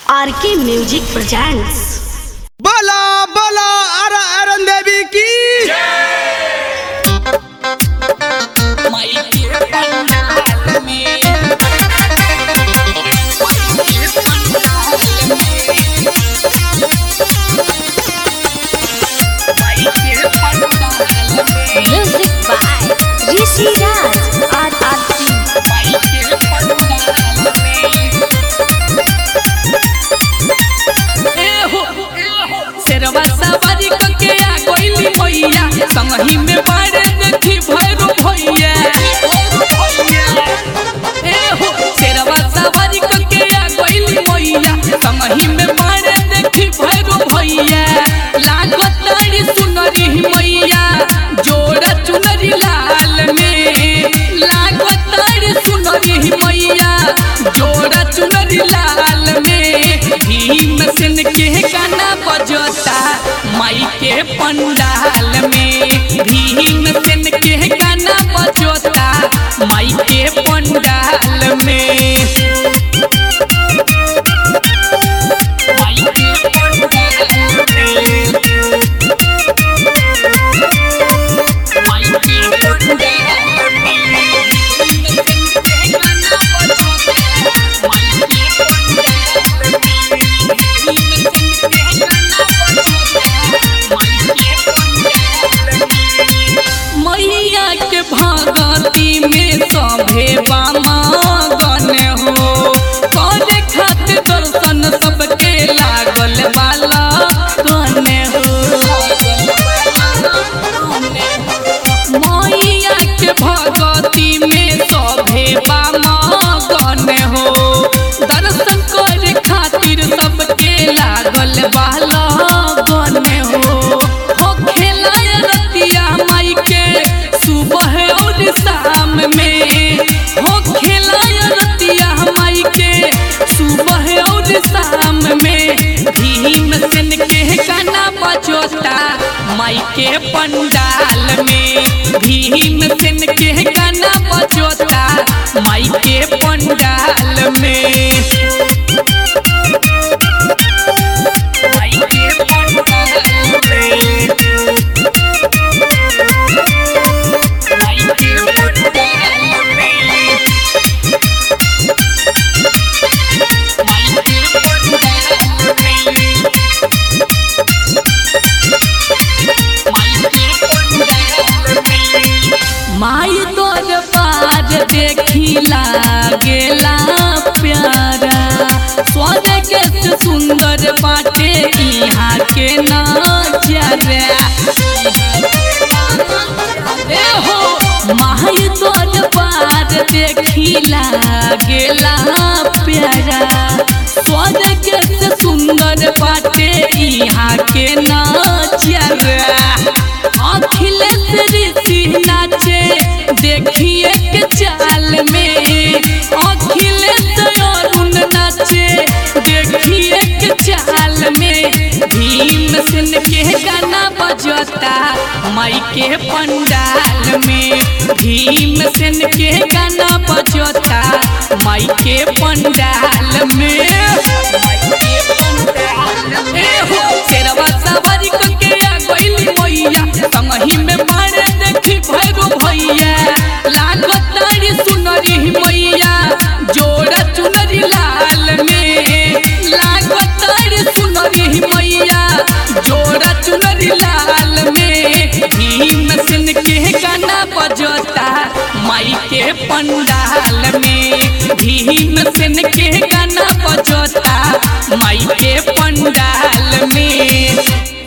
आर के music presents बोला बोला अर अरन देवी की music by Rishi Raj R R T शेरवा सवारी कके आ गइली मैया संगही में बारे देखी भैरो भैया ए हो शेरवा सवारी कके आ गइली मैया संगही में बारे देखी भैरो भैया लागत तारी सुनरी मैया जोड़ा चुनरी लाल में लागत तारी सुनरी मैया जोड़ा चुनरी लाल में भीम सेन के गाना बजता माई के पंडाल में भीम सेन के गाना बजता माई के पंडाल में माई के पंडाल में माई के पंडाल में भीम सेन के गाना बजता माई के पंडाल मैया के भगती में सभे बामगन हो करे खातिर दर्शन सबके लागल वाला गन हो मैया के भगती में सभे बामगन हो दर्शन करे खातिर सबके लागल वाला गन हो हो खेला रतिया माई के सुबह और शाम में हो खेला रतिया माई के सुबह और शाम में भीम सेन के गाना बजोता माई के पंडाल में भीम सेन के गाना बजोता माई के पंडाल में माई के पंडाल में माई के पंडाल में माई के पंडाल में माई तोर पार देखी लागेला प्यारा स्वर्ग के सुंदर बाटे यहाँ के नजरा ए हो माई तोर पार देखी लागेला प्यारा स्वर्ग के सुंदर बाटे यहाँ के नजरा अखिलेश ऋषि नाचे देखिए के चाल में अखिलेश अरुण नाचे देखिए के चाल में भीम सेन के गाना बजता माई के पंडाल में भीम सेन के गाना बजता माई के पंडाल में माई के पंडाल में ए हो शेरवा सवारी करके आ गइली मैया संगही में मारे देखी भैरो भैया लागत तारी सुनरी मैया जोड़ा चुनरी लाल में लागत तारी सुनरी मैया जोड़ा चुनरी लाल में भीम सेन के गाना बजता माई के पंडाल में भीम सेन के गाना बजता माई के पंडाल में